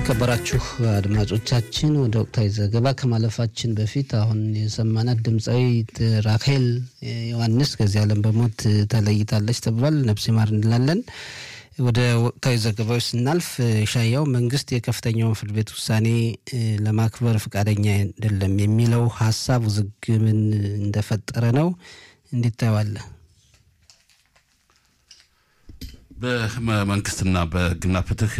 የተከበራችሁ አድማጮቻችን ወደ ወቅታዊ ዘገባ ከማለፋችን በፊት አሁን የሰማናት ድምፃዊት ራኬል ዮሐንስ ከዚህ ዓለም በሞት ተለይታለች ተብሏል። ነፍስ ይማር እንላለን። ወደ ወቅታዊ ዘገባዎች ስናልፍ ሻያው መንግስት የከፍተኛውን ፍርድ ቤት ውሳኔ ለማክበር ፈቃደኛ አይደለም የሚለው ሀሳብ ውዝግብን እንደፈጠረ ነው። እንዴት ታየዋለህ? በመንግስትና በህግና ፍትህ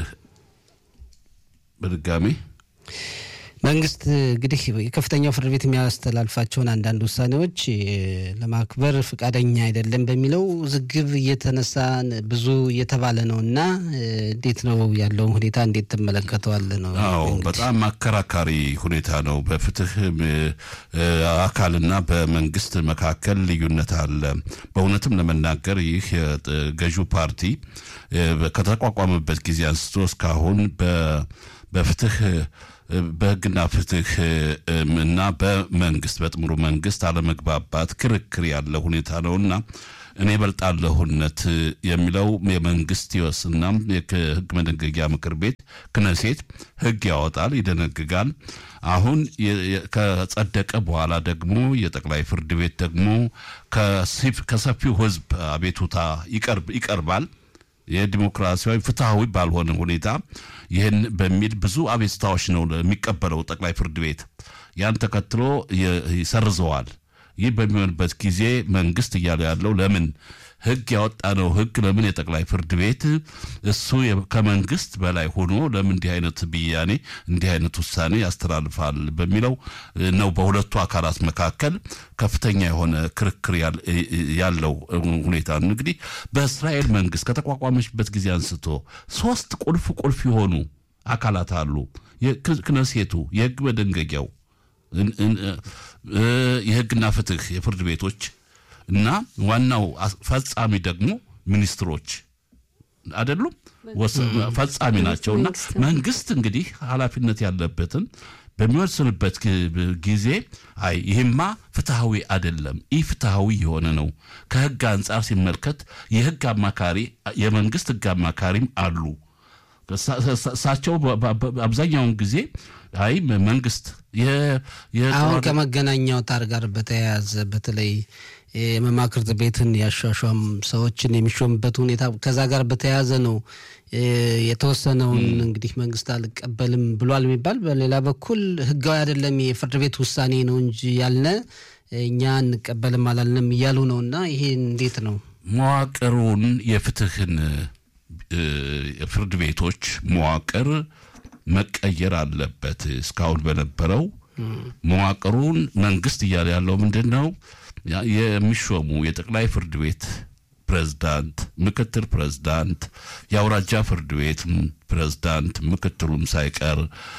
በድጋሚ መንግስት እንግዲህ የከፍተኛው ፍርድ ቤት የሚያስተላልፋቸውን አንዳንድ ውሳኔዎች ለማክበር ፈቃደኛ አይደለም በሚለው ውዝግብ እየተነሳ ብዙ እየተባለ ነው እና እንዴት ነው ያለውን ሁኔታ እንዴት ትመለከተዋለህ? ነው አዎ፣ በጣም አከራካሪ ሁኔታ ነው። በፍትህ አካልና በመንግስት መካከል ልዩነት አለ። በእውነትም ለመናገር ይህ ገዢው ፓርቲ ከተቋቋመበት ጊዜ አንስቶ እስካሁን በፍትህ በህግና ፍትህ እና በመንግስት በጥምሩ መንግስት አለመግባባት ክርክር ያለ ሁኔታ ነውና እኔ በልጣለሁነት የሚለው የመንግስት ይወስና የህግ መደንገጊያ ምክር ቤት ክነሴት ህግ ያወጣል፣ ይደነግጋል። አሁን ከጸደቀ በኋላ ደግሞ የጠቅላይ ፍርድ ቤት ደግሞ ከሰፊው ህዝብ አቤቱታ ይቀርባል። የዲሞክራሲያዊ ፍትሐዊ ባልሆነ ሁኔታ ይህን በሚል ብዙ አቤቱታዎች ነው የሚቀበለው ጠቅላይ ፍርድ ቤት። ያን ተከትሎ ይሰርዘዋል። ይህ በሚሆንበት ጊዜ መንግስት እያለ ያለው ለምን ህግ ያወጣነው ህግ ለምን የጠቅላይ ፍርድ ቤት እሱ ከመንግስት በላይ ሆኖ ለምን እንዲህ አይነት ብያኔ እንዲህ አይነት ውሳኔ ያስተላልፋል በሚለው ነው በሁለቱ አካላት መካከል ከፍተኛ የሆነ ክርክር ያለው ሁኔታ ነው። እንግዲህ በእስራኤል መንግስት ከተቋቋመችበት ጊዜ አንስቶ ሶስት ቁልፍ ቁልፍ የሆኑ አካላት አሉ። ክነሴቱ፣ የህግ መደንገጊያው፣ የህግና ፍትህ የፍርድ ቤቶች እና ዋናው ፈጻሚ ደግሞ ሚኒስትሮች አይደሉም፣ ፈጻሚ ናቸው። እና መንግስት እንግዲህ ኃላፊነት ያለበትን በሚወስንበት ጊዜ አይ ይህማ ፍትሐዊ አይደለም፣ ይህ ፍትሐዊ የሆነ ነው። ከህግ አንጻር ሲመልከት የህግ አማካሪ የመንግስት ህግ አማካሪም አሉ። እሳቸው አብዛኛውን ጊዜ አይ መንግስት አሁን ከመገናኛ አውታር ጋር በተያያዘ በተለይ የመማክርት ቤትን ያሿሿም ሰዎችን የሚሾምበት ሁኔታ ከዛ ጋር በተያያዘ ነው የተወሰነውን እንግዲህ መንግስት አልቀበልም ብሏል የሚባል በሌላ በኩል ህጋዊ አይደለም የፍርድ ቤት ውሳኔ ነው እንጂ ያልነ እኛ እንቀበልም አላልንም እያሉ ነው። እና ይሄ እንዴት ነው መዋቅሩን የፍትህን የፍርድ ቤቶች መዋቅር መቀየር አለበት። እስካሁን በነበረው መዋቅሩን መንግስት እያለ ያለው ምንድን ነው? የሚሾሙ የጠቅላይ ፍርድ ቤት ፕሬዝዳንት፣ ምክትል ፕሬዝዳንት፣ የአውራጃ ፍርድ ቤት ፕሬዝዳንት ምክትሉም ሳይቀር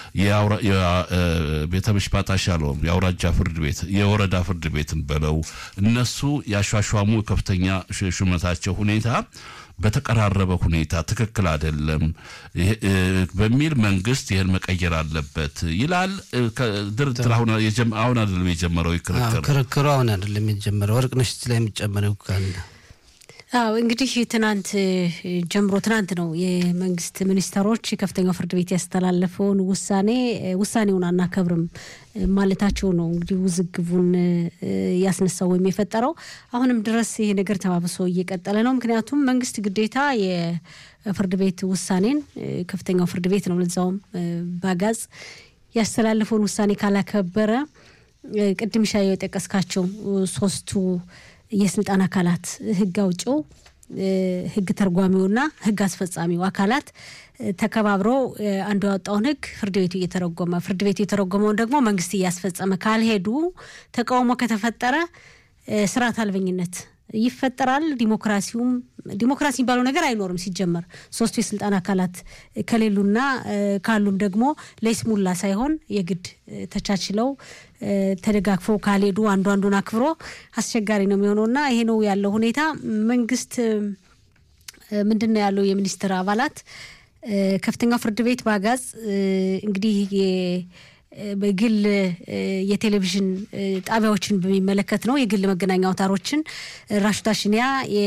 ቤተ ምሽፓት አሻሎም የአውራጃ ፍርድ ቤት የወረዳ ፍርድ ቤትን በለው እነሱ ያሿሿሙ ከፍተኛ ሹመታቸው ሁኔታ በተቀራረበ ሁኔታ ትክክል አይደለም በሚል መንግስት ይህን መቀየር አለበት ይላል። ድርድር አሁን አይደለም የጀመረው ክርክር ክርክሩ አሁን አይደለም የጀመረው። ወርቅነሽ ላይ የሚጨመረው ካለ አዎ እንግዲህ ትናንት ጀምሮ ትናንት ነው የመንግስት ሚኒስተሮች ከፍተኛው ፍርድ ቤት ያስተላለፈውን ውሳኔ ውሳኔውን አናከብርም ማለታቸው ነው እንግዲህ ውዝግቡን ያስነሳው ወይም የፈጠረው። አሁንም ድረስ ይሄ ነገር ተባብሶ እየቀጠለ ነው። ምክንያቱም መንግስት ግዴታ የፍርድ ቤት ውሳኔን ከፍተኛው ፍርድ ቤት ነው ለዛውም ባጋዝ ያስተላለፈውን ውሳኔ ካላከበረ ቅድም ሻየው የጠቀስካቸው ሶስቱ የስልጣን አካላት ህግ አውጪው፣ ህግ ተርጓሚውና ህግ አስፈጻሚው አካላት ተከባብረው አንዱ ያወጣውን ህግ ፍርድ ቤቱ እየተረጎመ ፍርድ ቤቱ የተረጎመውን ደግሞ መንግስት እያስፈጸመ ካልሄዱ ተቃውሞ ከተፈጠረ ስርዓት አልበኝነት ይፈጠራል። ዲሞክራሲውም ዲሞክራሲ የሚባለው ነገር አይኖርም። ሲጀመር ሶስቱ የስልጣን አካላት ከሌሉና ካሉም ደግሞ ለይስሙላ ሳይሆን የግድ ተቻችለው ተደጋግፈው ካልሄዱ አንዱ አንዱን አክብሮ አስቸጋሪ ነው የሚሆነው እና ይሄ ነው ያለው ሁኔታ። መንግስት ምንድን ነው ያለው የሚኒስትር አባላት ከፍተኛው ፍርድ ቤት በአጋዝ እንግዲህ በግል የቴሌቪዥን ጣቢያዎችን በሚመለከት ነው። የግል መገናኛ አውታሮችን ራሹታ ሽኒያ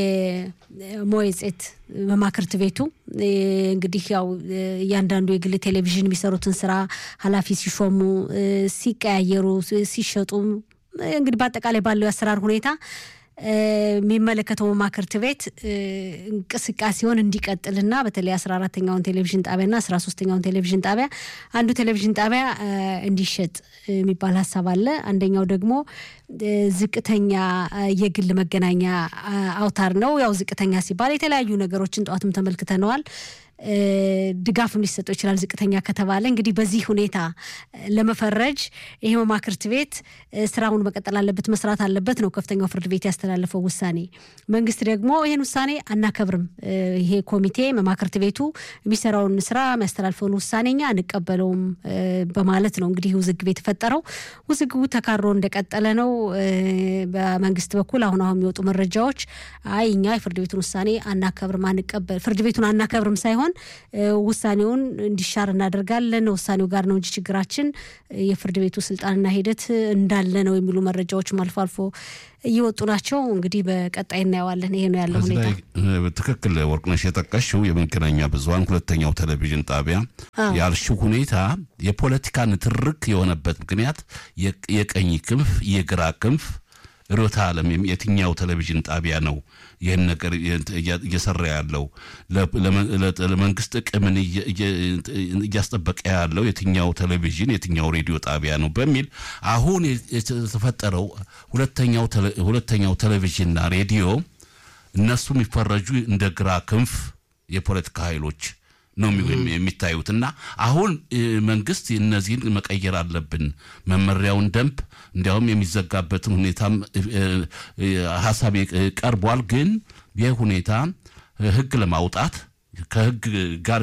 የሞየጼት መማክርት ቤቱ እንግዲህ ያው እያንዳንዱ የግል ቴሌቪዥን የሚሰሩትን ስራ ኃላፊ ሲሾሙ፣ ሲቀያየሩ፣ ሲሸጡ እንግዲህ በአጠቃላይ ባለው የአሰራር ሁኔታ የሚመለከተው መማክርት ቤት እንቅስቃሴውን እንዲቀጥልና በተለይ አስራ አራተኛውን ቴሌቪዥን ጣቢያና አስራ ሶስተኛውን ቴሌቪዥን ጣቢያ አንዱ ቴሌቪዥን ጣቢያ እንዲሸጥ የሚባል ሀሳብ አለ። አንደኛው ደግሞ ዝቅተኛ የግል መገናኛ አውታር ነው። ያው ዝቅተኛ ሲባል የተለያዩ ነገሮችን ጠዋትም ተመልክተነዋል። ድጋፍም ሊሰጠው ይችላል ዝቅተኛ ከተባለ። እንግዲህ በዚህ ሁኔታ ለመፈረጅ ይሄ መማክርት ቤት ስራውን መቀጠል አለበት፣ መስራት አለበት ነው ከፍተኛው ፍርድ ቤት ያስተላለፈው ውሳኔ። መንግስት ደግሞ ይህን ውሳኔ አናከብርም፣ ይሄ ኮሚቴ መማክርት ቤቱ የሚሰራውን ስራ የሚያስተላልፈውን ውሳኔ እኛ አንቀበለውም በማለት ነው እንግዲህ ውዝግብ የተፈጠረው። ውዝግቡ ተካሮ እንደቀጠለ ነው። በመንግስት በኩል አሁን አሁን የሚወጡ መረጃዎች አይ እኛ የፍርድ ቤቱን ውሳኔ አናከብርም፣ አንቀበል ፍርድ ቤቱን አናከብርም ሳይሆን ውሳኔውን እንዲሻር እናደርጋለን። ውሳኔው ጋር ነው እንጂ ችግራችን የፍርድ ቤቱ ስልጣንና ሂደት እንዳለ ነው የሚሉ መረጃዎችም አልፎ አልፎ እየወጡ ናቸው። እንግዲህ በቀጣይ እናየዋለን። ይሄ ነው ያለው ሁኔታ። ትክክል ወርቅነሽ የጠቀሽው የመገናኛ ብዙኃን ሁለተኛው ቴሌቪዥን ጣቢያ ያልሽው ሁኔታ የፖለቲካ ንትርክ የሆነበት ምክንያት የቀኝ ክንፍ የግራ ክንፍ ርዕዮተ ዓለም የትኛው ቴሌቪዥን ጣቢያ ነው ይህን ነገር እየሰራ ያለው ለመንግስት ጥቅምን እያስጠበቀ ያለው የትኛው ቴሌቪዥን የትኛው ሬዲዮ ጣቢያ ነው በሚል አሁን የተፈጠረው ሁለተኛው ቴሌቪዥንና ሬዲዮ እነሱ የሚፈረጁ እንደ ግራ ክንፍ የፖለቲካ ኃይሎች ነው የሚታዩት እና አሁን መንግስት እነዚህን መቀየር አለብን መመሪያውን ደንብ እንዲያውም የሚዘጋበትን ሁኔታም ሀሳብ ቀርቧል። ግን ይህ ሁኔታ ህግ ለማውጣት ከህግ ጋር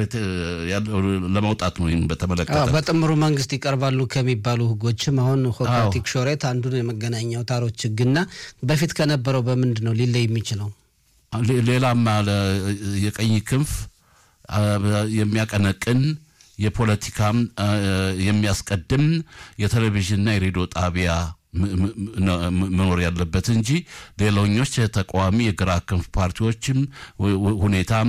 ለማውጣት ነው። ይህን በተመለከተ በጥምሩ መንግስት ይቀርባሉ ከሚባሉ ህጎችም አሁን ሆፓቲክ ሾሬት አንዱን የመገናኛ አውታሮች ህግና በፊት ከነበረው በምንድን ነው ሊለይ የሚችለው? ሌላም የቀኝ ክንፍ የሚያቀነቅን የፖለቲካም የሚያስቀድም የቴሌቪዥንና የሬዲዮ ጣቢያ መኖር ያለበት እንጂ ሌሎኞች ተቃዋሚ የግራ ክንፍ ፓርቲዎችም ሁኔታም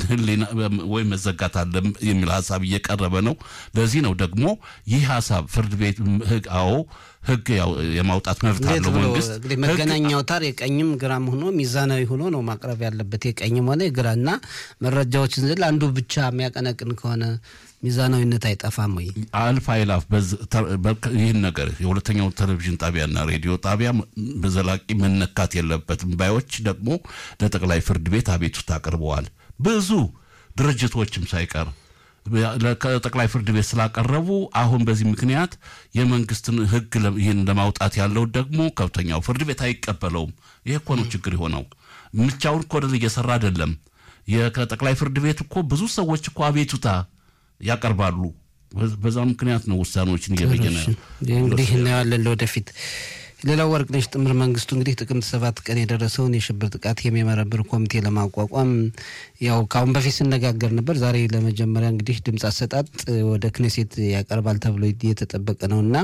ወይም መዘጋት አለ የሚል ሀሳብ እየቀረበ ነው። ለዚህ ነው ደግሞ ይህ ሀሳብ ፍርድ ቤት ህግ አዎ ህግ የማውጣት መብት አለው መንግስት። እንግዲህ መገናኛ አውታር የቀኝም ግራም ሆኖ ሚዛናዊ ሆኖ ነው ማቅረብ ያለበት የቀኝም ሆነ የግራ እና መረጃዎችን ዝል አንዱ ብቻ የሚያቀነቅን ከሆነ ሚዛናዊነት አይጠፋም ወይ? አልፍ አይላፍ ይህን ነገር የሁለተኛው ቴሌቪዥን ጣቢያና ሬዲዮ ጣቢያ በዘላቂ መነካት የለበትም ባዮች ደግሞ ለጠቅላይ ፍርድ ቤት አቤቱታ አቅርበዋል። ብዙ ድርጅቶችም ሳይቀር ከጠቅላይ ፍርድ ቤት ስላቀረቡ አሁን በዚህ ምክንያት የመንግስትን ህግ ይህን ለማውጣት ያለው ደግሞ ከፍተኛው ፍርድ ቤት አይቀበለውም። ይህ እኮ ነው ችግር የሆነው። ምቻውን እኮ እየሰራ አይደለም። ከጠቅላይ ፍርድ ቤት እኮ ብዙ ሰዎች እኮ አቤቱታ ያቀርባሉ። በዛ ምክንያት ነው ውሳኔዎችን እየበየነ እንግዲህ እናየዋለን ለወደፊት። ሌላው ወርቅነሽ ጥምር መንግስቱ እንግዲህ ጥቅምት ሰባት ቀን የደረሰውን የሽብር ጥቃት የሚመረምር ኮሚቴ ለማቋቋም ያው ከአሁን በፊት ስነጋገር ነበር። ዛሬ ለመጀመሪያ እንግዲህ ድምፅ አሰጣጥ ወደ ክኔሴት ያቀርባል ተብሎ የተጠበቀ ነው እና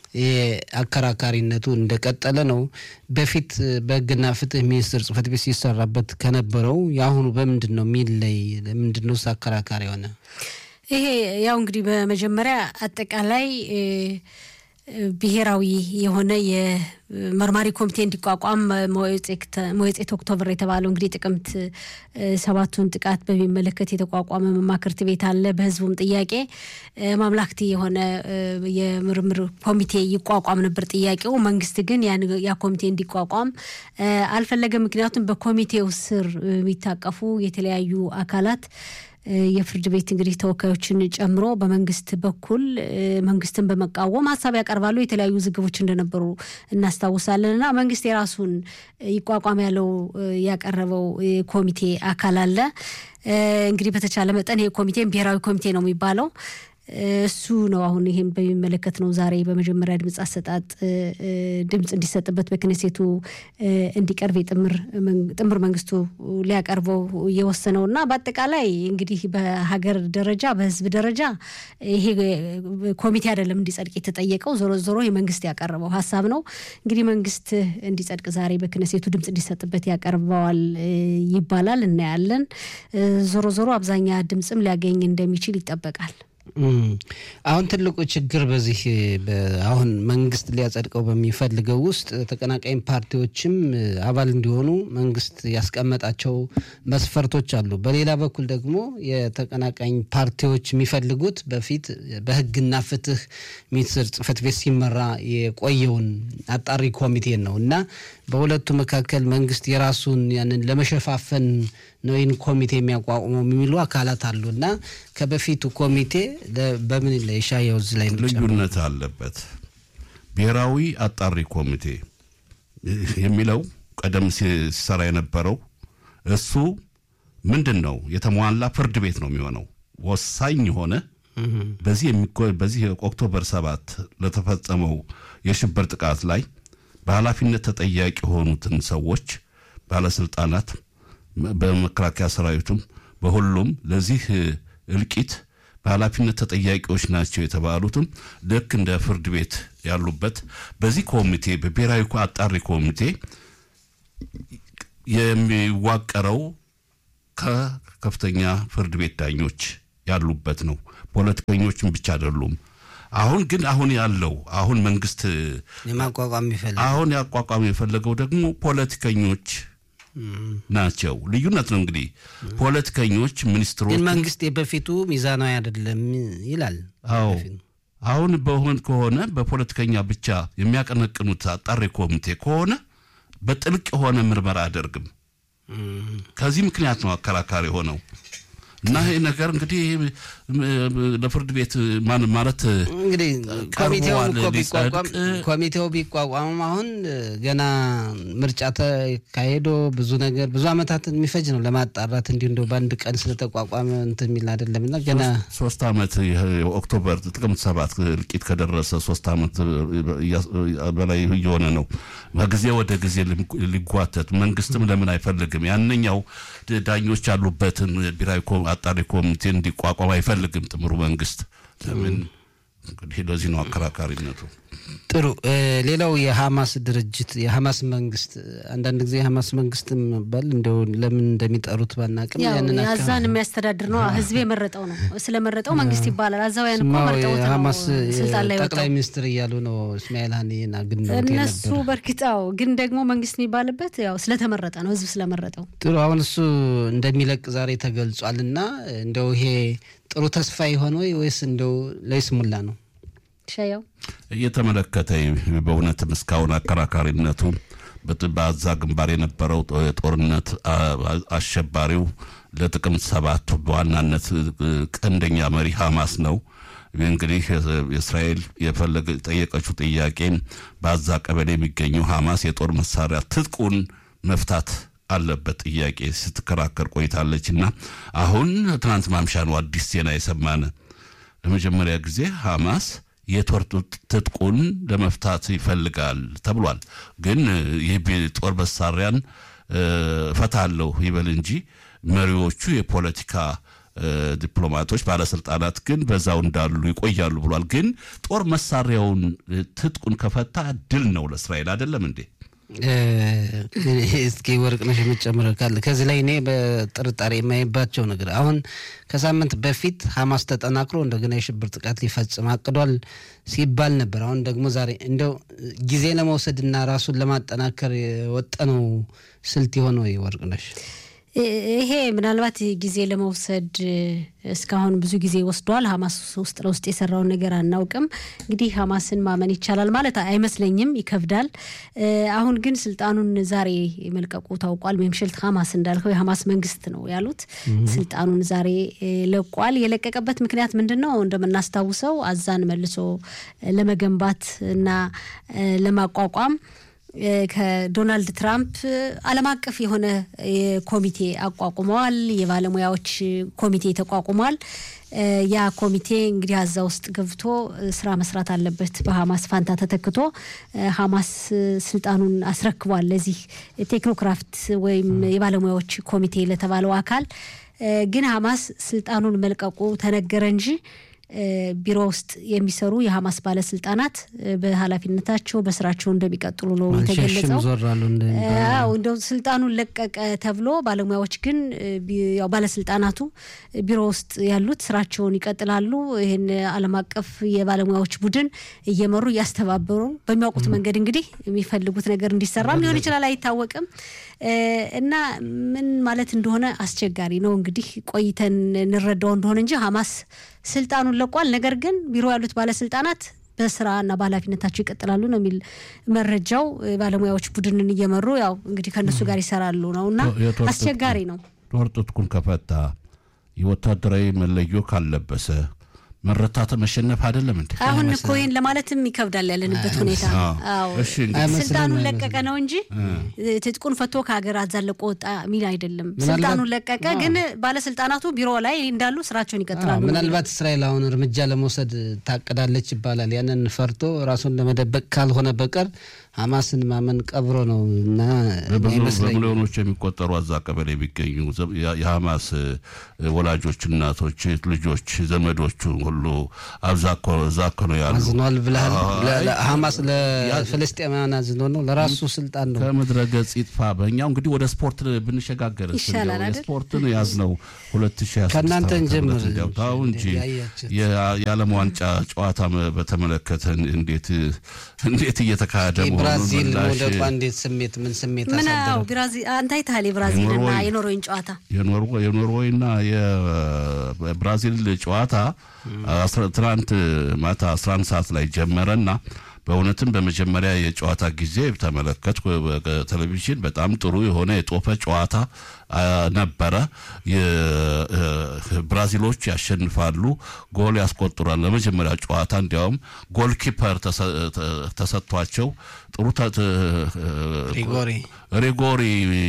አከራካሪነቱ እንደቀጠለ ነው። በፊት በህግና ፍትህ ሚኒስቴር ጽህፈት ቤት ሲሰራበት ከነበረው የአሁኑ በምንድን ነው የሚለይ? ምንድን ነው አከራካሪ የሆነ? ይሄ ያው እንግዲህ በመጀመሪያ አጠቃላይ ብሔራዊ የሆነ የመርማሪ ኮሚቴ እንዲቋቋም መወጼት ኦክቶበር የተባለው እንግዲህ ጥቅምት ሰባቱን ጥቃት በሚመለከት የተቋቋመ መማክርት ቤት አለ። በህዝቡም ጥያቄ ማምላክቲ የሆነ የምርምር ኮሚቴ ይቋቋም ነበር ጥያቄው። መንግስት ግን ያ ኮሚቴ እንዲቋቋም አልፈለገም። ምክንያቱም በኮሚቴው ስር የሚታቀፉ የተለያዩ አካላት የፍርድ ቤት እንግዲህ ተወካዮችን ጨምሮ በመንግስት በኩል መንግስትን በመቃወም ሀሳብ ያቀርባሉ። የተለያዩ ዝግቦች እንደነበሩ እናስታውሳለን። እና መንግስት የራሱን ይቋቋም ያለው ያቀረበው ኮሚቴ አካል አለ። እንግዲህ በተቻለ መጠን ይሄ ኮሚቴም ብሔራዊ ኮሚቴ ነው የሚባለው እሱ ነው አሁን ይህም በሚመለከት ነው ዛሬ በመጀመሪያ ድምፅ አሰጣጥ ድምፅ እንዲሰጥበት በክነሴቱ እንዲቀርብ ጥምር መንግስቱ ሊያቀርበው እየወሰነው እና በአጠቃላይ እንግዲህ በሀገር ደረጃ በህዝብ ደረጃ ይሄ ኮሚቴ አይደለም እንዲጸድቅ የተጠየቀው ዞሮ ዞሮ የመንግስት ያቀረበው ሀሳብ ነው። እንግዲህ መንግስት እንዲጸድቅ ዛሬ በክነሴቱ ድምፅ እንዲሰጥበት ያቀርበዋል ይባላል። እናያለን። ዞሮ ዞሮ አብዛኛ ድምፅም ሊያገኝ እንደሚችል ይጠበቃል። አሁን ትልቁ ችግር በዚህ አሁን መንግስት ሊያጸድቀው በሚፈልገው ውስጥ ተቀናቃኝ ፓርቲዎችም አባል እንዲሆኑ መንግስት ያስቀመጣቸው መስፈርቶች አሉ። በሌላ በኩል ደግሞ የተቀናቃኝ ፓርቲዎች የሚፈልጉት በፊት በህግና ፍትህ ሚኒስቴር ጽህፈት ቤት ሲመራ የቆየውን አጣሪ ኮሚቴን ነው እና በሁለቱ መካከል መንግስት የራሱን ያንን ለመሸፋፈን ነው ይህን ኮሚቴ የሚያቋቁመው የሚሉ አካላት አሉ እና ከበፊቱ ኮሚቴ በምን ለሻየው እዚህ ላይ ልዩነት አለበት። ብሔራዊ አጣሪ ኮሚቴ የሚለው ቀደም ሲሰራ የነበረው እሱ ምንድን ነው የተሟላ ፍርድ ቤት ነው የሚሆነው ወሳኝ የሆነ በዚህ በዚህ ኦክቶበር ሰባት ለተፈጸመው የሽብር ጥቃት ላይ በኃላፊነት ተጠያቂ የሆኑትን ሰዎች ባለስልጣናት በመከላከያ ሰራዊቱም በሁሉም ለዚህ እልቂት በኃላፊነት ተጠያቂዎች ናቸው የተባሉትም ልክ እንደ ፍርድ ቤት ያሉበት በዚህ ኮሚቴ በብሔራዊ አጣሪ ኮሚቴ የሚዋቀረው ከከፍተኛ ፍርድ ቤት ዳኞች ያሉበት ነው። ፖለቲከኞችም ብቻ አይደሉም። አሁን ግን አሁን ያለው አሁን መንግስት የማቋቋም የሚፈልግ አሁን ያቋቋም የፈለገው ደግሞ ፖለቲከኞች ናቸው። ልዩነት ነው እንግዲህ ፖለቲከኞች ሚኒስትሮች ግን መንግስት የበፊቱ ሚዛናዊ አይደለም ይላል። አዎ አሁን በሆን ከሆነ በፖለቲከኛ ብቻ የሚያቀነቅኑት አጣሪ ኮሚቴ ከሆነ በጥልቅ የሆነ ምርመራ አያደርግም። ከዚህ ምክንያት ነው አከራካሪ ሆነው እና ይህ ነገር እንግዲህ ለፍርድ ቤት ማን ማለት እንግዲህ ኮሚቴው እኮ ቢቋቋም ኮሚቴው ቢቋቋምም አሁን ገና ምርጫ ተካሄዶ ብዙ ነገር ብዙ ዓመታትን የሚፈጅ ነው ለማጣራት እንዲሁ እንደው በአንድ ቀን ስለተቋቋመ እንትን የሚል አይደለም እና ገና ሶስት ዓመት ኦክቶበር ጥቅምት ሰባት እልቂት ከደረሰ ሶስት ዓመት በላይ እየሆነ ነው። ከጊዜ ወደ ጊዜ ሊጓተት መንግስትም ለምን አይፈልግም? ያንኛው ዳኞች ያሉበትን ብሔራዊ አጣሪ ኮሚቴ እንዲቋቋም አይፈልግም ጥምሩ መንግስት። ለምን እንግዲህ ለዚህ ነው አከራካሪነቱ። ጥሩ። ሌላው የሐማስ ድርጅት የሐማስ መንግስት አንዳንድ ጊዜ የሐማስ መንግስት መባል እንደው ለምን እንደሚጠሩት ባናቅም ያንን አዛን የሚያስተዳድር ነው። ህዝብ የመረጠው ነው። ስለመረጠው መንግስት ይባላል። አዛውያን እኮ መርጠውት ነው ስልጣን ላይ ጠቅላይ ሚኒስትር እያሉ ነው እስማኤል ሀኒና ግን እነሱ በእርግጣው ግን ደግሞ መንግስት የሚባልበት ያው ስለተመረጠ ነው። ህዝብ ስለመረጠው። ጥሩ። አሁን እሱ እንደሚለቅ ዛሬ ተገልጿል እና እንደው ይሄ ጥሩ ተስፋ የሆነ ወይስ እንደው ለይስሙላ ነው? ሻያው እየተመለከተ በእውነትም እስካሁን አከራካሪነቱ በዛ ግንባር የነበረው ጦርነት አሸባሪው ለጥቅምት ሰባት በዋናነት ቀንደኛ መሪ ሐማስ ነው። እንግዲህ የእስራኤል የፈለገ ጠየቀችው ጥያቄ በዛ ቀበሌ የሚገኘው ሐማስ የጦር መሳሪያ ትጥቁን መፍታት አለበት ጥያቄ ስትከራከር ቆይታለች እና አሁን ትናንት ማምሻ ነው አዲስ ዜና የሰማነ ለመጀመሪያ ጊዜ ሐማስ የጦር ትጥቁን ለመፍታት ይፈልጋል ተብሏል። ግን ይህ ጦር መሳሪያን እፈታለሁ ይበል እንጂ መሪዎቹ የፖለቲካ ዲፕሎማቶች፣ ባለስልጣናት ግን በዛው እንዳሉ ይቆያሉ ብሏል። ግን ጦር መሳሪያውን ትጥቁን ከፈታ ድል ነው ለእስራኤል አይደለም እንዴ? እስኪ ወርቅነሽ የምትጨምረው ካለ ከዚህ ላይ እኔ በጥርጣሬ የማይባቸው ነገር አሁን ከሳምንት በፊት ሐማስ ተጠናክሮ እንደገና የሽብር ጥቃት ሊፈጽም አቅዷል ሲባል ነበር። አሁን ደግሞ ዛሬ እንደው ጊዜ ለመውሰድና ራሱን ለማጠናከር የወጠነው ስልት የሆነ ወይ ወርቅነሽ? ይሄ ምናልባት ጊዜ ለመውሰድ እስካሁን ብዙ ጊዜ ወስዷል። ሀማስ ውስጥ ለውስጥ የሰራውን ነገር አናውቅም። እንግዲህ ሀማስን ማመን ይቻላል ማለት አይመስለኝም፣ ይከብዳል። አሁን ግን ስልጣኑን ዛሬ መልቀቁ ታውቋል። ሜምሸልት ሀማስ እንዳልከው የሀማስ መንግስት ነው ያሉት ስልጣኑን ዛሬ ለቋል። የለቀቀበት ምክንያት ምንድን ነው? እንደምናስታውሰው አዛን መልሶ ለመገንባት እና ለማቋቋም ከዶናልድ ትራምፕ ዓለም አቀፍ የሆነ ኮሚቴ አቋቁመዋል። የባለሙያዎች ኮሚቴ ተቋቁሟል። ያ ኮሚቴ እንግዲህ አዛ ውስጥ ገብቶ ስራ መስራት አለበት በሀማስ ፋንታ ተተክቶ ሀማስ ስልጣኑን አስረክቧል ለዚህ ቴክኖክራፍት ወይም የባለሙያዎች ኮሚቴ ለተባለው አካል ግን ሀማስ ስልጣኑን መልቀቁ ተነገረ እንጂ ቢሮ ውስጥ የሚሰሩ የሀማስ ባለስልጣናት በኃላፊነታቸው በስራቸው እንደሚቀጥሉ ነው የተገለጸው። እንደው ስልጣኑን ለቀቀ ተብሎ ባለሙያዎች ግን ያው ባለስልጣናቱ ቢሮ ውስጥ ያሉት ስራቸውን ይቀጥላሉ። ይህን ዓለም አቀፍ የባለሙያዎች ቡድን እየመሩ እያስተባበሩ በሚያውቁት መንገድ እንግዲህ የሚፈልጉት ነገር እንዲሰራም ሊሆን ይችላል፣ አይታወቅም። እና ምን ማለት እንደሆነ አስቸጋሪ ነው። እንግዲህ ቆይተን እንረዳው እንደሆነ እንጂ ሀማስ ስልጣኑን ለቋል። ነገር ግን ቢሮ ያሉት ባለስልጣናት በስራና በኃላፊነታቸው ይቀጥላሉ ነው የሚል መረጃው። ባለሙያዎች ቡድንን እየመሩ ያው እንግዲህ ከእነሱ ጋር ይሰራሉ ነው እና አስቸጋሪ ነው። ጦር ትጥቁን ከፈታ የወታደራዊ መለዮ ካለበሰ መረታተ መሸነፍ አይደለም እንዴ? አሁን እኮ ይህን ለማለትም ይከብዳል ያለንበት ሁኔታ። አዎ ስልጣኑን ለቀቀ ነው እንጂ ትጥቁን ፈቶ ከሀገር አዛለቆ ወጣ የሚል አይደለም። ስልጣኑን ለቀቀ፣ ግን ባለስልጣናቱ ቢሮ ላይ እንዳሉ ስራቸውን ይቀጥላሉ። ምናልባት እስራኤል አሁን እርምጃ ለመውሰድ ታቅዳለች ይባላል። ያንን ፈርቶ ራሱን ለመደበቅ ካልሆነ በቀር ሀማስን ማመን ቀብሮ ነው እና በሚሊዮኖች የሚቆጠሩ አዛ ቀበሌ የሚገኙ የሀማስ ወላጆች፣ እናቶች፣ ልጆች፣ ዘመዶቹ ሁሉ አብዛኮ እዛኮ ነው ያሉ። አዝኗል ብለሃል። ሀማስ ለፍልስጤማውያን አዝኖ ነው ለራሱ ስልጣን ነው። ከምድረ ገጽ ይጥፋ። በእኛው እንግዲህ ወደ ስፖርት ብንሸጋገር ይሻላል አይደል? ስፖርትን ያዝነው ሁለት ሺ ከእናንተ እንጀምር ገብታው እንጂ የዓለም ዋንጫ ጨዋታ በተመለከተ እንዴት እንዴት እየተካሄደ ብራዚል መውደቋ እንዴት ስሜት ምን ስሜት ምን አሳደረው? ብራዚል አንተ አይተሃል? የብራዚልና የኖርዌይን ጨዋታ የኖርዌይና የብራዚል ጨዋታ ትናንት ማታ 11 ሰዓት ላይ ጀመረና በእውነትም በመጀመሪያ የጨዋታ ጊዜ ተመለከትኩ በቴሌቪዥን በጣም ጥሩ የሆነ የጦፈ ጨዋታ ነበረ። ብራዚሎች ያሸንፋሉ፣ ጎል ያስቆጥራል። ለመጀመሪያ ጨዋታ እንዲያውም ጎል ኪፐር ተሰጥቷቸው ጥሩ ሪጎሪ ሪጎሪ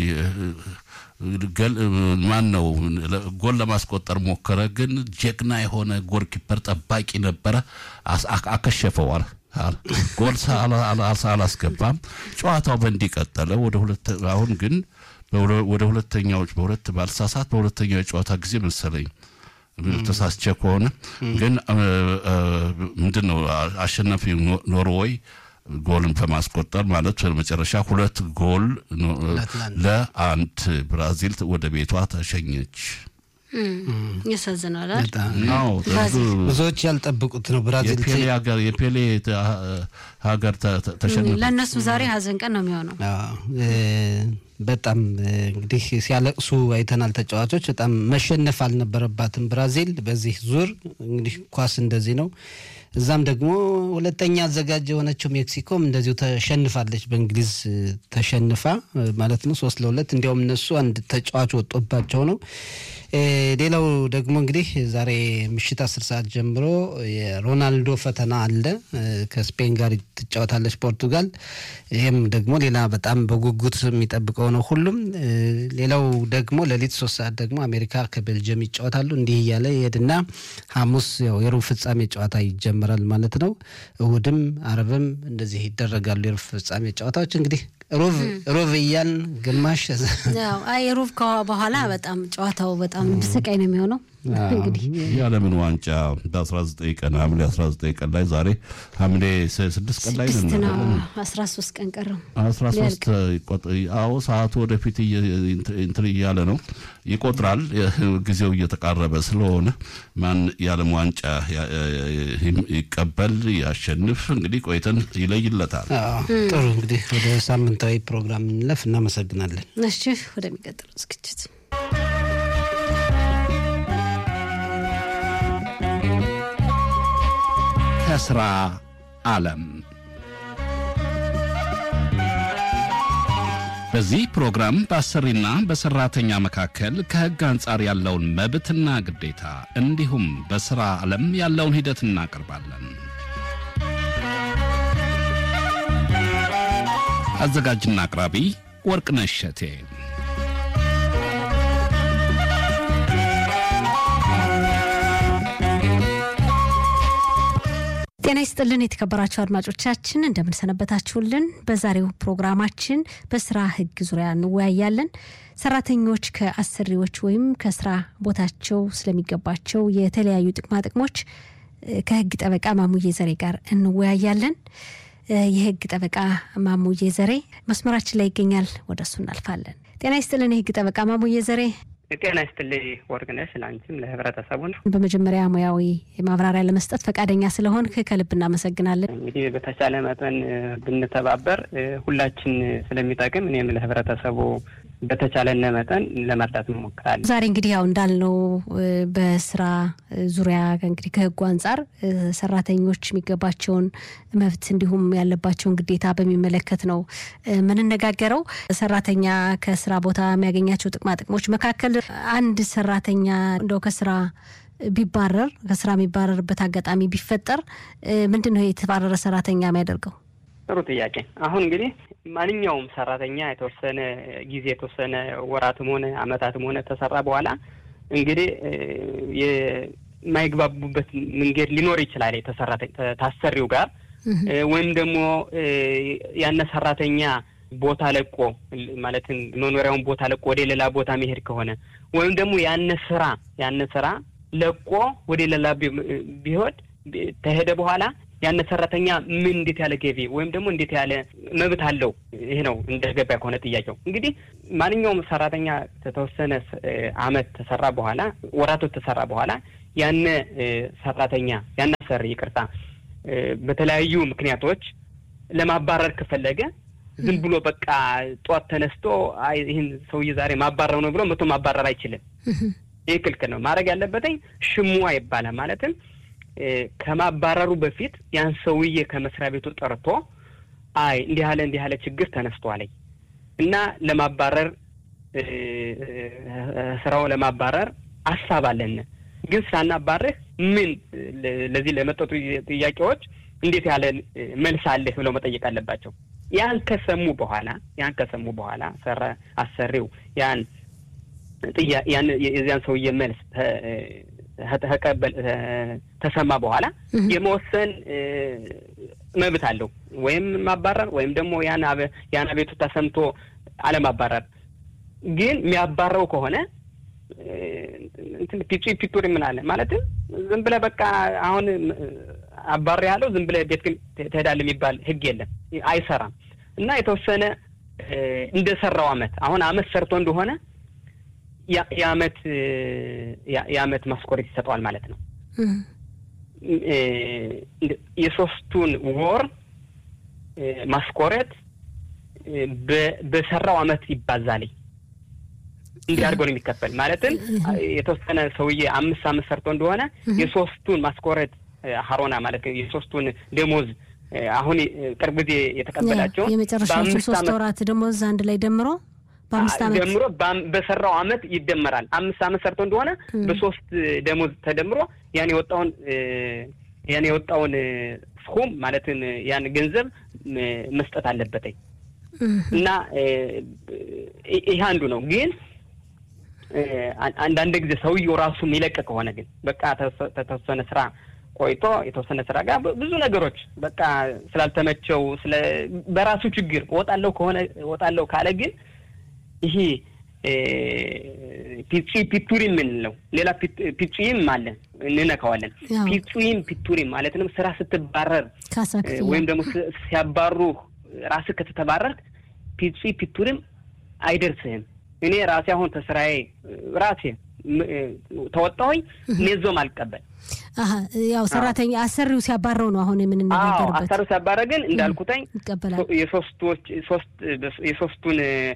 ማን ነው ጎል ለማስቆጠር ሞከረ፣ ግን ጀግና የሆነ ጎል ኪፐር ጠባቂ ነበረ፣ አከሸፈዋል። ጎል አላስገባም። ጨዋታው በእንዲህ ቀጠለ። ወደ ሁለት አሁን ግን ወደ ሁለተኛዎች በሁለት ባልሳሳት በሁለተኛው የጨዋታ ጊዜ መሰለኝ ተሳስቼ ከሆነ ግን ምንድን ነው አሸናፊ ኖርዌይ ጎልን በማስቆጠር ማለት በመጨረሻ ሁለት ጎል ለአንድ ብራዚል ወደ ቤቷ ተሸኘች። ያሳዝናል። ብዙዎች ያልጠብቁት ነው። ብራዚል የፔሌ ሀገር የፔሌ ሀገር ተሸነፈ። ለእነሱ ዛሬ ሀዘን ቀን ነው የሚሆነው። በጣም እንግዲህ ሲያለቅሱ አይተናል። ተጫዋቾች በጣም መሸነፍ አልነበረባትም ብራዚል በዚህ ዙር። እንግዲህ ኳስ እንደዚህ ነው። እዛም ደግሞ ሁለተኛ አዘጋጅ የሆነችው ሜክሲኮም እንደዚሁ ተሸንፋለች። በእንግሊዝ ተሸንፋ ማለት ነው ሶስት ለሁለት እንዲያውም እነሱ አንድ ተጫዋች ወጦባቸው ነው። ሌላው ደግሞ እንግዲህ ዛሬ ምሽት አስር ሰዓት ጀምሮ የሮናልዶ ፈተና አለ። ከስፔን ጋር ትጫወታለች ፖርቱጋል። ይህም ደግሞ ሌላ በጣም በጉጉት የሚጠብቀው ነው ሁሉም። ሌላው ደግሞ ሌሊት ሶስት ሰዓት ደግሞ አሜሪካ ከቤልጅየም ይጫወታሉ። እንዲህ እያለ ይሄድና ሐሙስ ያው የሩብ ፍጻሜ ጨዋታ ይጀምራል ማለት ነው። እሁድም አርብም እንደዚህ ይደረጋሉ የሩብ ፍጻሜ ጨዋታዎች እንግዲህ ሩብ ሩብ እያልን ግማሽ አይ ሩብ በኋላ በጣም ጨዋታው በጣም ስቃይ ነው የሚሆነው። እንግዲህ የዓለምን ዋንጫ በ19 ቀን ሐምሌ 19 ቀን ላይ ዛሬ ሐምሌ 6 ቀን ላይ ስድስት ነው አስራ ሶስት ቀን ቀረው። 13 አዎ ሰዓቱ ወደፊት እንትን እያለ ነው ይቆጥራል። ጊዜው እየተቃረበ ስለሆነ ማን የዓለም ዋንጫ ይቀበል ያሸንፍ እንግዲህ ቆይተን ይለይለታል። ጥሩ እንግዲህ ወደ ሳምንታዊ ፕሮግራም እንለፍ። እናመሰግናለን። እሺ ወደሚቀጥለው ዝግጅት ከስራ ዓለም በዚህ ፕሮግራም በአሰሪና በሰራተኛ መካከል ከሕግ አንጻር ያለውን መብትና ግዴታ እንዲሁም በሥራ ዓለም ያለውን ሂደት እናቀርባለን። አዘጋጅና አቅራቢ ወርቅነሽ እሸቴ ጤና ይስጥልን የተከበራችሁ አድማጮቻችን እንደምንሰነበታችሁልን። በዛሬው ፕሮግራማችን በስራ ሕግ ዙሪያ እንወያያለን። ሰራተኞች ከአሰሪዎች ወይም ከስራ ቦታቸው ስለሚገባቸው የተለያዩ ጥቅማ ጥቅሞች ከህግ ጠበቃ ማሙዬ ዘሬ ጋር እንወያያለን። የህግ ጠበቃ ማሙዬ ዘሬ መስመራችን ላይ ይገኛል። ወደ እሱ እናልፋለን። ጤና ይስጥልን የህግ ጠበቃ ማሙዬ ዘሬ። ጤና ይስጥልኝ ወርቅነሽ፣ ለአንቺም ለህብረተሰቡ ነው። በመጀመሪያ ሙያዊ ማብራሪያ ለመስጠት ፈቃደኛ ስለሆን ከልብ እናመሰግናለን። እንግዲህ በተቻለ መጠን ብንተባበር ሁላችን ስለሚጠቅም እኔም ለህብረተሰቡ በተቻለነ መጠን ለመርዳት እንሞክራለን። ዛሬ እንግዲህ ያው እንዳልነው በስራ ዙሪያ እንግዲህ ከህጉ አንጻር ሰራተኞች የሚገባቸውን መብት እንዲሁም ያለባቸውን ግዴታ በሚመለከት ነው የምንነጋገረው። ሰራተኛ ከስራ ቦታ የሚያገኛቸው ጥቅማ ጥቅሞች መካከል አንድ ሰራተኛ እንደው ከስራ ቢባረር ከስራ የሚባረርበት አጋጣሚ ቢፈጠር ምንድን ነው የተባረረ ሰራተኛ የሚያደርገው? ጥሩ ጥያቄ። አሁን እንግዲህ ማንኛውም ሰራተኛ የተወሰነ ጊዜ የተወሰነ ወራትም ሆነ አመታትም ሆነ ተሰራ በኋላ እንግዲህ የማይግባቡበት መንገድ ሊኖር ይችላል ታሰሪው ጋር ወይም ደግሞ ያነ ሰራተኛ ቦታ ለቆ ማለትም መኖሪያውን ቦታ ለቆ ወደ ሌላ ቦታ መሄድ ከሆነ ወይም ደግሞ ያነ ስራ ያነ ስራ ለቆ ወደ ሌላ ቢሆን ተሄደ በኋላ ያነ ሰራተኛ ምን እንዴት ያለ ገቢ ወይም ደግሞ እንዴት ያለ መብት አለው? ይሄ ነው እንደ ገባ ከሆነ ጥያቄው። እንግዲህ ማንኛውም ሰራተኛ ከተወሰነ አመት ተሰራ በኋላ ወራቶች ተሰራ በኋላ ያነ ሰራተኛ ያነ ሰሪ ይቅርታ፣ በተለያዩ ምክንያቶች ለማባረር ከፈለገ ዝም ብሎ በቃ ጧት ተነስቶ ይህን ሰውዬ ዛሬ ማባረር ነው ብሎ መቶ ማባረር አይችልም። ይህ ክልክል ነው። ማድረግ ያለበትኝ ሽሙዋ ይባላል ማለትም ከማባረሩ በፊት ያን ሰውዬ ከመስሪያ ቤቱ ጠርቶ አይ እንዲህ ያለ እንዲህ ያለ ችግር ተነስቷለኝ እና ለማባረር ስራው ለማባረር አሳብ አለን፣ ግን ሳናባርህ ምን ለዚህ ለመጠጡ ጥያቄዎች እንዴት ያለ መልስ አለህ ብለው መጠየቅ አለባቸው። ያን ከሰሙ በኋላ ያን ከሰሙ በኋላ ሰራ አሰሪው ያን ያን የዚያን ሰውዬ መልስ ተቀበል ተሰማ በኋላ የመወሰን መብት አለው። ወይም ማባረር ወይም ደግሞ ያን ያን አቤቱታ ሰምቶ አለማባረር። ግን የሚያባረው ከሆነ ፒቹ ፒቱር ምን ማለትም ዝም ብለህ በቃ አሁን አባር ያለው ዝም ብለህ ቤት ግን ትሄዳለህ የሚባል ሕግ የለም፣ አይሰራም። እና የተወሰነ እንደሰራው አመት አሁን አመት ሰርቶ እንደሆነ የአመት የአመት ማስኮሬት ይሰጠዋል ማለት ነው። የሶስቱን ወር ማስኮሬት በሰራው አመት ይባዛል። እንዲህ አድርገው ነው የሚከፈል። ማለትም የተወሰነ ሰውዬ አምስት አመት ሰርቶ እንደሆነ የሶስቱን ማስኮሬት ሀሮና ማለት የሶስቱን ደሞዝ አሁን ቅርብ ጊዜ የተቀበላቸውን የመጨረሻዎቹ ሶስት ወራት ደሞዝ አንድ ላይ ደምሮ በአምስት ዓመት ደምሮ በሰራው አመት ይደመራል። አምስት አመት ሰርቶ እንደሆነ በሶስት ደሞዝ ተደምሮ ያን የወጣውን ያን የወጣውን ስኩም ማለትን ያን ገንዘብ መስጠት አለበትኝ እና ይህ አንዱ ነው። ግን አንዳንድ ጊዜ ሰውየው ራሱ የሚለቅ ከሆነ ግን በቃ ተወሰነ ስራ ቆይቶ የተወሰነ ስራ ጋር ብዙ ነገሮች በቃ ስላልተመቸው ስለ በራሱ ችግር እወጣለሁ ከሆነ እወጣለሁ ካለ ግን ይሄ ፒጺ ፒቱሪም የምንለው ሌላ ፒጹይም አለ እንነካዋለን። ፒጹይም ፒቱሪም ማለትንም ስራ ስትባረር ወይም ደግሞ ሲያባሩ ራስህ ከተተባረርክ ፒጺ ፒቱሪም አይደርስህም። እኔ ራሴ አሁን ተስራዬ ራሴ ተወጣሁኝ ኔዞም አልቀበል ያው ሰራተኛ አሰሪው ሲያባረው ነው አሁን የምንነጋገርበት። አሰሪው ሲያባረ ግን እንዳልኩተኝ ይቀበላል። የሶስቶች ሶስት የሶስቱን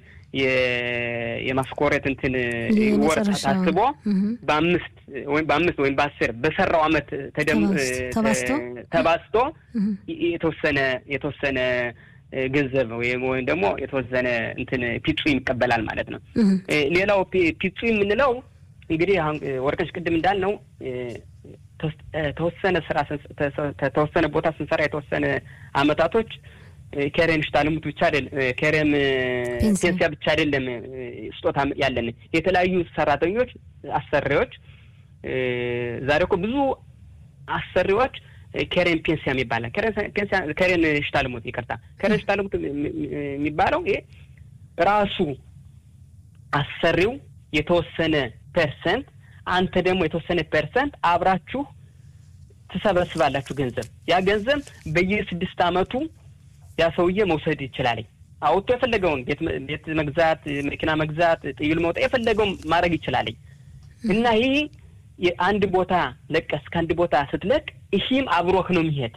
የማስኮሬት እንትን ወር ታስቦ በአምስት ወይም በአምስት ወይም በአስር በሰራው አመት ተባዝቶ የተወሰነ የተወሰነ ገንዘብ ወይም ወይም ደግሞ የተወሰነ እንትን ፒጹ ይቀበላል ማለት ነው። ሌላው ፒጹ የምንለው እንግዲህ አሁን ወርቀሽ ቅድም እንዳልነው ተወሰነ ስራ ተወሰነ ቦታ ስንሰራ የተወሰነ አመታቶች ኬሬም ሽታልሙት ብቻ አይደለም፣ ኬሬም ፔንሲያ ብቻ አይደለም ስጦታ ያለን የተለያዩ ሰራተኞች አሰሪዎች ዛሬ እኮ ብዙ አሰሪዎች ከሬን ፔንሲያ የሚባለ ከሬን ሽታልሙት ይቅርታ፣ ከሬን ሽታልሙት የሚባለው ይሄ ራሱ አሰሪው የተወሰነ ፐርሰንት አንተ ደግሞ የተወሰነ ፐርሰንት አብራችሁ ትሰበስባላችሁ ገንዘብ። ያ ገንዘብ በየስድስት አመቱ ያ ሰውዬ መውሰድ ይችላል። አውጥቶ የፈለገውን ቤት መግዛት፣ መኪና መግዛት፣ ጥይል መውጣት የፈለገውን ማድረግ ይችላል እና ይህ አንድ ቦታ ለቀስ ከአንድ ቦታ ስትለቅ ይህም አብሮህ ነው የሚሄድ።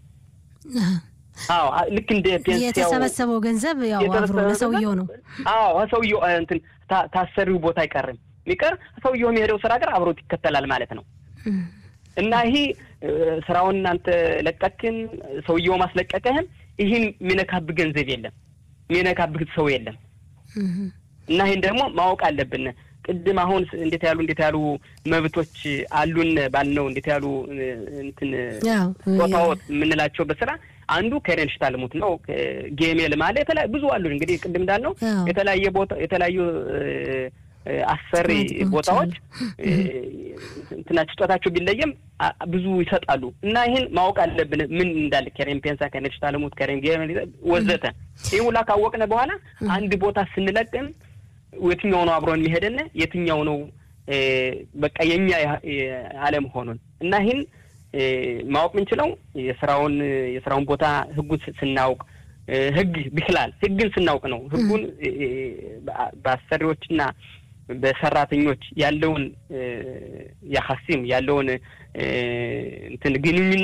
አዎ ልክ እንደ ፔንሲያው የተሰበሰበው ገንዘብ ያው አብሮ ለሰውየው ነው። አዎ ሰውየው እንትን ታሰሪው ቦታ አይቀርም የሚቀር ሰውየው የሚሄደው ስራ ጋር አብሮት ይከተላል ማለት ነው። እና ይሄ ስራውን እናንተ ለቀክን ሰውየው ማስለቀቀህም ይህን የሚነካብህ ገንዘብ የለም፣ የሚነካብህ ሰው የለም። እና ይህን ደግሞ ማወቅ አለብን። ቅድም አሁን እንዴት ያሉ እንዴት ያሉ መብቶች አሉን ባልነው እንዴት ያሉ እንትን ቦታዎች የምንላቸው በስራ አንዱ ከሬን ሽታልሙት ነው። ጌሜል ማለ የተለያዩ ብዙ አሉ። እንግዲህ ቅድም እንዳልነው የተለያየ ቦታ የተለያዩ አሰሪ ቦታዎች እንትናቸው ስጦታቸው ቢለየም ብዙ ይሰጣሉ እና ይህን ማወቅ አለብን። ምን እንዳለ ከሬን ፔንሳ፣ ከሬን ሽታልሙት፣ ከሬን ጌሜል ወዘተ ይህ ሁላ ካወቅነ በኋላ አንድ ቦታ ስንለቅም የትኛው ነው አብሮን የሚሄደን የትኛው ነው በቃ የኛ አለመሆኑን እና ይህን ማወቅ የምንችለው የስራውን የስራውን ቦታ ህጉን ስናውቅ ህግ ብክላል ህግን ስናውቅ ነው። ህጉን በአሰሪዎችና በሰራተኞች ያለውን ያሀሲም ያለውን እንትን ግንኙነት